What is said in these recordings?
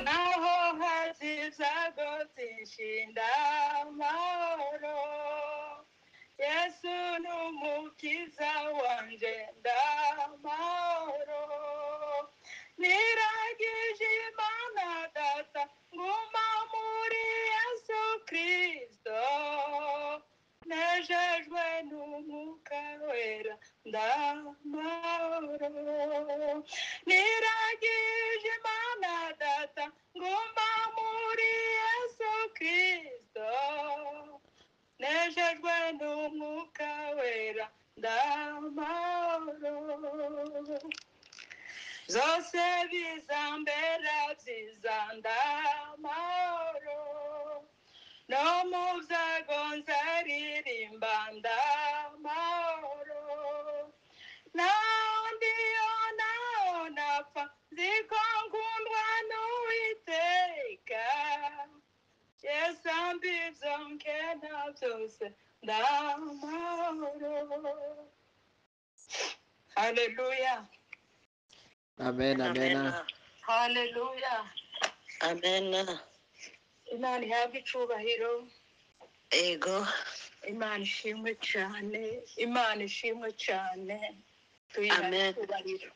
naho hazizagotse inshinda amahoro yesu ni umukiza wanjye ndamahoro niragije imana data nguma muri yesu kristo nejejwe n'umwuka wera ndamahoro niragije imana data nguma muri yesu kristo nejejwe n'umwuka wera ndamahoro zose bizambera byiza ndamahoro no mu byago nzaririmba ndamahoro naho ndiyo naho napfa nzi ko nkundwa n'uwiteka yesu ambivyo nkena byose ndamahoro haleluya Amen, amen. haleluya Amen. imana ihabwe icubahiro Ego. imana ishimwe cyane imana ishimwe cyane tuyihaye Amen. icubahiro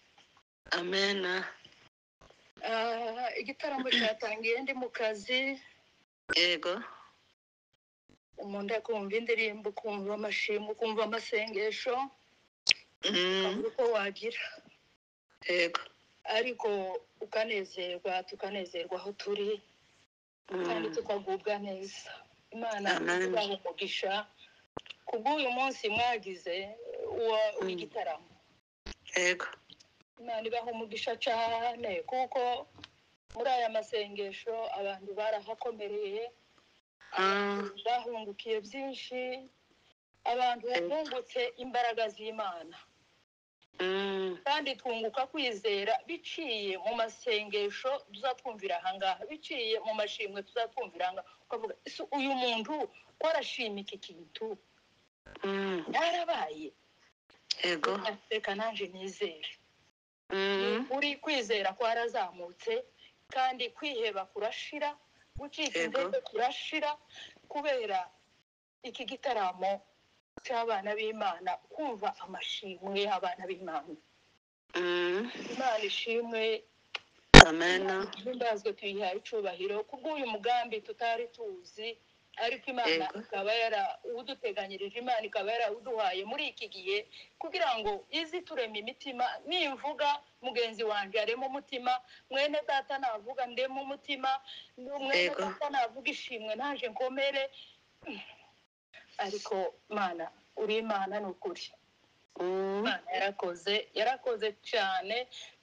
Amen. Ah, igitaramo cyatangiye ndi mu kazi Ego. umuntu akumva indirimbo ukumva amashimwe ukumva amasengesho Mm. ukabura uko wagira Ego. ariko ukanezerwa tukanezerwa aho turi kandi Mm. tukagubwa neza imana Amen. ibaha umugisha kubw'uyu munsi mwagize uwa- w'igitaramo Ego. imana ibaha umugisha cyane kuko muri aya masengesho abantu barahakomereye Mm. bahungukiye byinshi abantu bungutse imbaraga z'imana Mm. kandi twunguka kwizera biciye mu masengesho tuzatwumvira ahangaha biciye mu mashimwe tuzatwumvira ahangaha ukavuga "Ese uyu muntu ko arashima iki kintu Mm. yarabaye Ego. reka nanjye nizere Mm. uri kwizera kwarazamutse kandi kwiheba kurashira gucika Yego. intege kurashira kubera iki gitaramo cy'abana b'imana kumva amashimwe y'abana b'imana Mm. imana ishimwe Amen. imbazwe tuyihaye icubahiro kubw'uyu mugambi tutari tuzi ariko imana Yego. ikaba yara uduteganyirije imana ikaba yarawuduhaye muri iki gihe kugira ngo izi turema imitima nimvuga mugenzi wanjye arema umutima mwene data navuga ndema umutima mwene Yego. data navuga ishimwe naje nkomere ariko mana uri imana ni ukuri Mm. imana yarakoze yarakoze cyane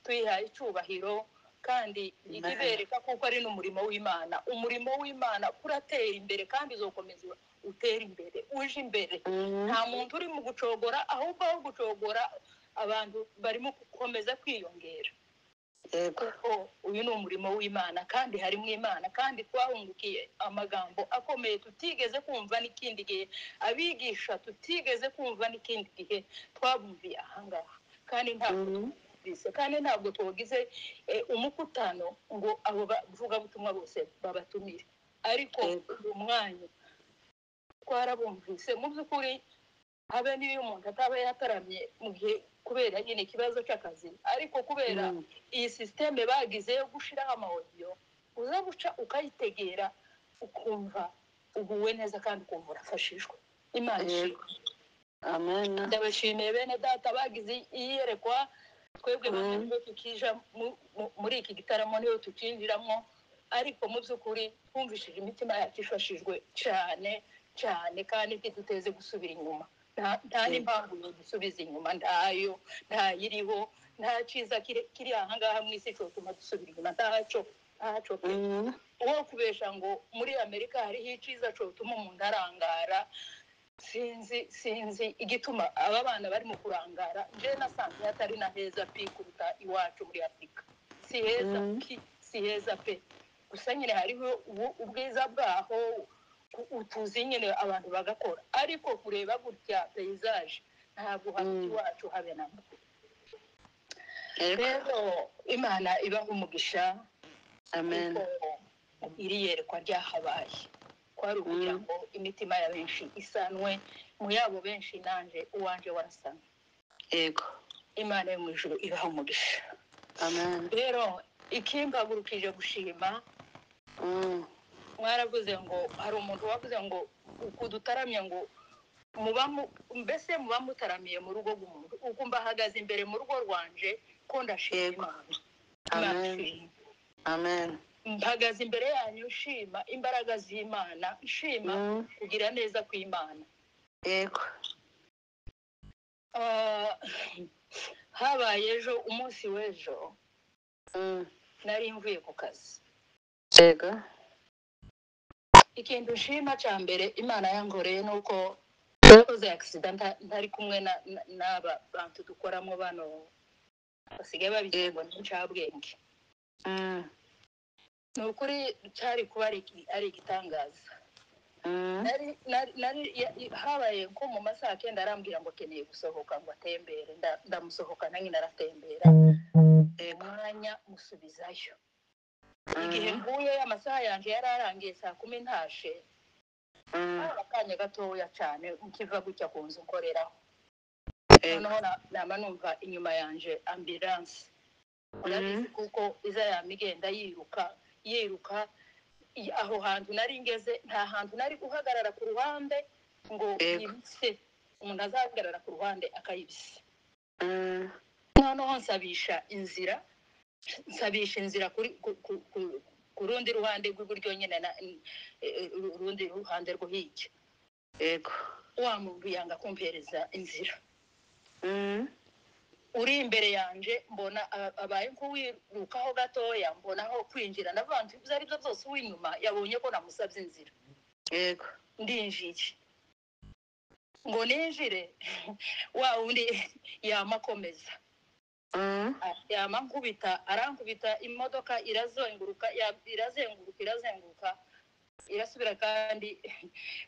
tuyihaye icyubahiro kandi ijya ibereka kuko ari n'umurimo w'imana umurimo w'imana uratera imbere kandi uzakomeza utera imbere uje imbere Mm. nta muntu uri mu gucogora ahubwo aho gucogora abantu barimo gukomeza kwiyongera Ego. kuko uyu ni umurimo w'imana kandi harimo imana kandi twahungukiye amagambo akomeye tutigeze kumva n'ikindi gihe abigisha tutigeze kumva n'ikindi gihe twabumviye ahangaha kandi ntabwo Mm. twumvise kandi ntabwo twagize eh, umukutano ngo abo bavugabutumwa bose babatumire ariko Yego. uyu mwanya twarabumvise mu by'ukuri habe n'iyo umuntu ataba yataramye mu gihe kubera nyine ikibazo cy'akazi ariko kubera Mm. iyi sisiteme bagize yo gushyiraho amawodiyo uza guca ukayitegera ukumva uguwe neza kandi ukumva urafashijwe imana ishimwe Yego. Amen. ndabashimiye bene data bagize iyerekwa twebwe bamwe Mm. nibo tukija mu- mu- muri iki gitaramo niyo tukinjiramo ariko mu by'ukuri twumvishije imitima yacu ifashijwe cyane cyane kandi ntiduteze gusubira inyuma Nta- nta Yego. n'impamvu yo gusubiza inyuma ntayo ntayiriho nta cyiza kiri kiri ahangaha mu isi cyotuma dusubira inyuma ntaco ntaco pe Mm. uwo kubesha ngo muri amerika hariho icyiza cyotuma umuntu arangara sinzi sinzi igituma aba bana barimo kurangara njye nasanze hatari na heza pe kuruta iwacu muri afurika si heza Mm. ki si heza pe gusa nyine hariho ubu- ubwiza bwaho u- utuzi nyine abantu bagakora ariko kureba gutya peyizage ntabwo hafite Mm. iwacu habe na mba yego rero imana ibaha umugisha amen kuko iri yerekwa ryahabaye kwari ukugira ngo imitima ya benshi isanwe mu yabo benshi nanjye uwanjye warasanwe yego imana yo mu ijuru ibaha umugisha amen rero ikimbagurukije gushima Mm, mwaravuze ngo hari umuntu wavuze ngo kudutaramye ngo muba mu- mbese muba mutaramiye mu rugo rw'umuntu ubwo mbahagaze imbere mu rugo rwanje ko ndashima Yego. imana Imana amen ishimwe. amen mpagaze imbere yanyu nshima imbaraga z'imana nshima Mm, kugira neza kw'imana yego Ah, habaye ejo umunsi w'ejo Mm, nari mvuye ku kazi yego ikintu nshima cya mbere imana yangoreye ni uko yakoze agisida nta- ntari kumwe na- na- n'aba bantu dukoramo bano basigaye babigira ngo ni incabwenge Mm, ni ukuri cyari kuba ari iki- ari igitangaza mm, Nari- nari- nari- ya- i- habaye nko mu masaha kenda arambwira ngo akeneye gusohoka ngo atembere nda- ndamusohokana nyine aratembera yego umwanya musubizayo igihe Mm, nguye amasaha yanjye yari arangiye saa kumi ntashe mm, hari akanya gatoya cyane nkiva gutya ku nzu nkoreraho yego noneho na- nama numva inyuma yanjye ambiranse urabizi Mhm. kuko iza yama igenda yiruka yiruka i- aho hantu nari ngeze nta hantu nari guhagarara ku ruhande ngo Yego. yibise umuntu azahagarara ku ruhande akayibisa Mm, noneho nsabisha inzira nsabisha inzira kuri ku- ku- ku- ku rundi ruhande rw'iburyo nyine na i- i- uru- urundi ruhande rwo hirya yego wa muntu yanga kumpereza inzira Mm, uri imbere yanjye mbona a- abaye nk'uwirukaho gatoya mbona aho kwinjira ndavuga nti ibyo ari byo byose uw'inyuma yabonye ko namusabye inzira yego ndinjiye ngo ninjire wa wundi yama akomeza Mm, a- yama nkubita arankubita imodoka irazunguruka ya- irazenguruka irazenguruka irasubira kandi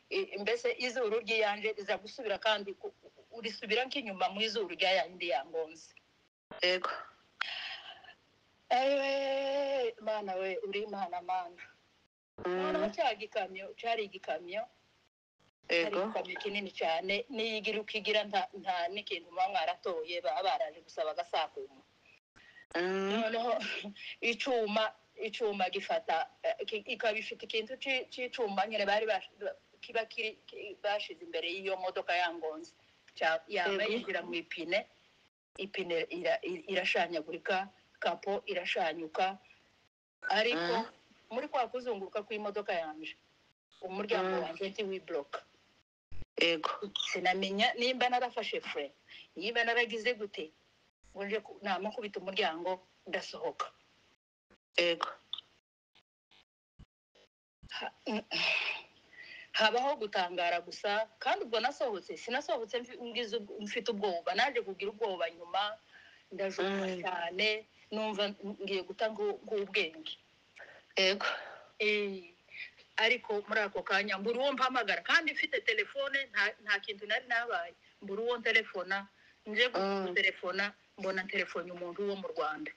i- mbese izuru ry'iyanje riza gusubira kandi ku- ku- risubira nk'inyuma mu izuru rya yandi yangonze yego ewe mana we uri mana mana noneho Mm, cya gikamyo cyari igikamyo cyari yego igikamyo kinini cyane n'iyigira ukigira nta nta n'ikintu muba mwaratoye baba baraje gusaba agasakuma Mm, noneho icuma icuma gifata eh, ki- ikaba ifite ikintu ci- c'icuma nyine bari bash- kiba kiri ki- bashize imbere y'iyo modoka yangonze Cya- yaba Yego. yinjira mu ipine ipine ira- i- irashanyagurika kapo irashanyuka ariko Mm. muri kwa kuzunguruka kw'imodoka yanje umuryango Mm. wanjye ntiwibloka yego sinamenya nimba narafashe fure nimba naragize gute ngo nje ku- namakubita umuryango ndasohoka yego Ha- habaho gutangara gusa kandi ubwo nasohotse sinasohotse mfi- ngize ubwo- mfite ubwoba naje kugira ubwoba nyuma ndajuka Mm. cyane numva ngiye guta ngu- nk'ubwenge yego Eh, ariko muri ako kanya mbura uwo mpamagara kandi mfite telefone nta- nta kintu nari nabaye mbura uwo telefona nje Mm. gutelefona mbona telefone umuntu wo mu rwanda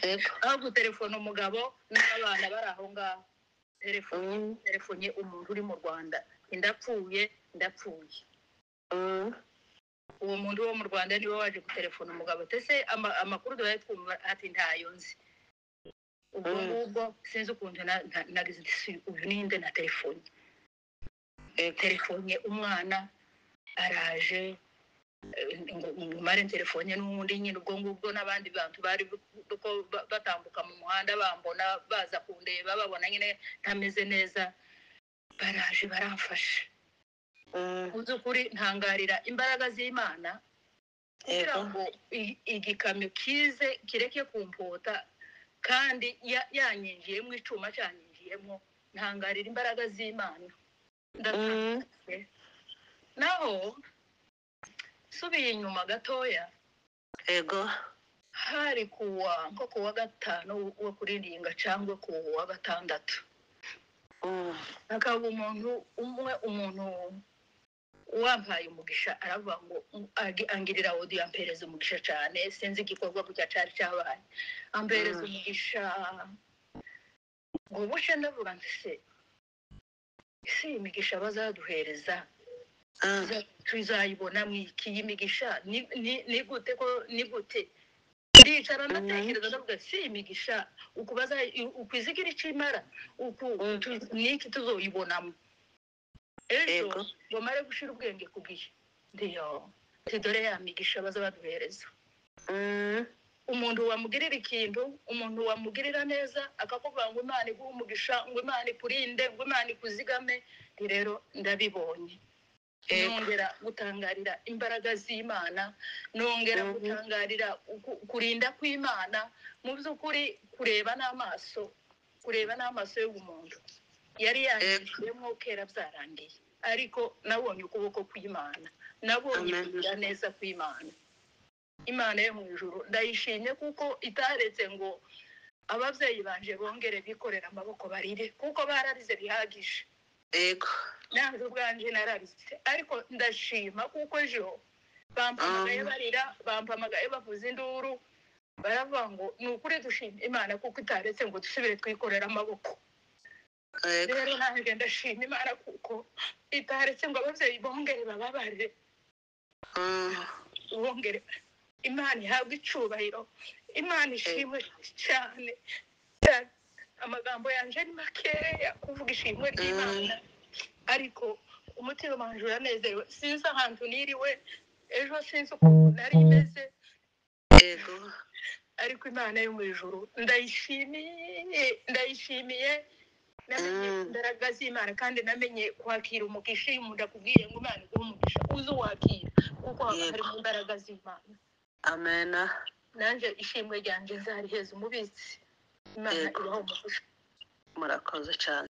yego aho gutelefona umugabo n'abana bari aho ngaho telefone Mm, telefonye umuntu uri mu rwanda ndapfuye ndapfuye mm, uwo muntu wo mu rwanda niwe waje gutelefona umugabo tese ama- amakuru duhaye twumva ati ntayo nzi ubwo Mm. ngubwo sinzi ukuntu na- na- nagize ati "Si, uyu ninde na telefone yego telefone umwana araje eh, ngo umare telefone n'undi nyine ubwo ngubwo n'abandi bantu bari bu- ko ba- batambuka mu muhanda bambona baza kundeba babona nyine ntameze neza baraje baramfasha Mm, mu by'ukuri ntangarira imbaraga z'imana kugira yego ngo i- igikamyo kize kireke kumpota kandi ya- yanyinjiyemo icuma cyanyinjiyemo ntangarira imbaraga z'imana ndatangaye Mm, naho nsubiye inyuma gatoya yego hari kuwa nko kuwa gatanu wo kuriringa cyangwa kuwa gatandatu Mm, hakaba umuntu umwe umuntu wampaye umugisha aravuga ngo "Mm, agi- angirira odi ampereza umugisha cyane sinzi igikorwa gutya cyari cyabaye ampereza Mm. umugisha ngo buce ndavuga nti se ese iyi migisha bazaduhereza mm, tuza- tuzayibona mu iki iyi migisha ni- ni ni gute ko ni gute ndicara ndatekereza ndavuga si imigisha uku baza- ukwizigira icyo imara uku Mm. tu- niki tuzoyibonamo ejo Yego. ngo mare gushira ubwenge ku gihe ndiyo ati dore ya migisha baza baduhereza mm, umuntu wamugirira ikintu umuntu wamugirira neza akakubwira ngo imana iguhe umugisha ngo imana ikurinde ngo imana ikuzigame Nti rero ndabibonye Yego. nongera gutangarira imbaraga z'imana nongera Mhm. gutangarira uku- kurinda kw'imana mu by'ukuri kureba n'amaso kureba n'amaso y'umuntu yari yangijemo kera byarangiye ariko nabonye ukuboko kw'imana nabonye Amen. kugira neza kw'imana imana yo mu ijuru ndayishimye kuko itaretse ngo ababyeyi banje bongere bikorera amaboko barire kuko bararize bihagije Yego. nanze ubwanje nararize ariko ndashima kuko ejo bampamagaye Ah. barira bampamagaye bavuza induru baravuga ngo ni ukuri dushima imana kuko itaretse ngo dusubire twikorera amaboko Yego. rero nanjye ndashima imana kuko itaretse ngo ababyeyi bongere bababarire Mm, bongere imana ihabwe icubahiro imana ishimwe cyane cyane amagambo yanjye ni makeya kuvuga ishimwe ry'imana ariko umutima wanje uranezerewe sinzi ahantu niriwe ejo sinzi ukuntu nari meze Yego. ariko imana yo mu ijuru ndayishimiye ndayishimiye namenye Mm. imbaraga z'imana kandi namenye kwakira umugisha iyo umuntu akubwiye ngo imana iguhe umugisha uze uwakira kuko haba Yego. harimo imbaraga z'imana Amena. nanjye ishimwe ryanjye nzariheza umubitsi imana Yego. ibaho umugisha Murakoze cyane.